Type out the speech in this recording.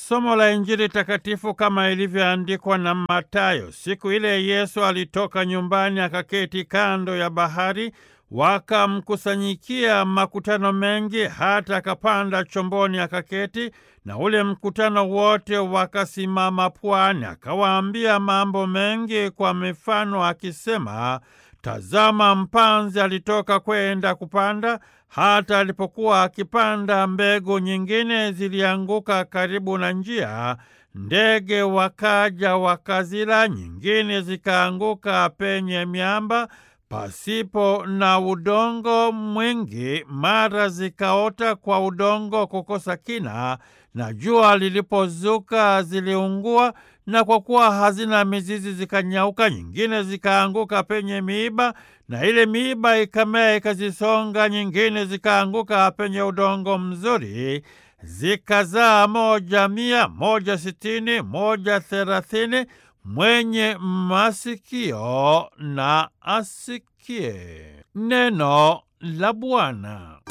Somo la Injili takatifu kama ilivyoandikwa na Mathayo. Siku ile Yesu alitoka nyumbani akaketi kando ya bahari, wakamkusanyikia makutano mengi, hata akapanda chomboni akaketi, na ule mkutano wote wakasimama pwani. Akawaambia mambo mengi kwa mifano akisema, Tazama, mpanzi alitoka kwenda kupanda. Hata alipokuwa akipanda, mbegu nyingine zilianguka karibu na njia, ndege wakaja wakazila. Nyingine zikaanguka penye miamba pasipo na udongo mwingi, mara zikaota kwa udongo kukosa kina, na jua lilipozuka ziliungua, na kwa kuwa hazina mizizi zikanyauka. Nyingine zikaanguka penye miiba, na ile miiba ikamea ikazisonga. Nyingine zikaanguka penye udongo mzuri, zikazaa moja mia, moja sitini, moja thelathini. Mwenye masikio na asikie. Neno la Bwana.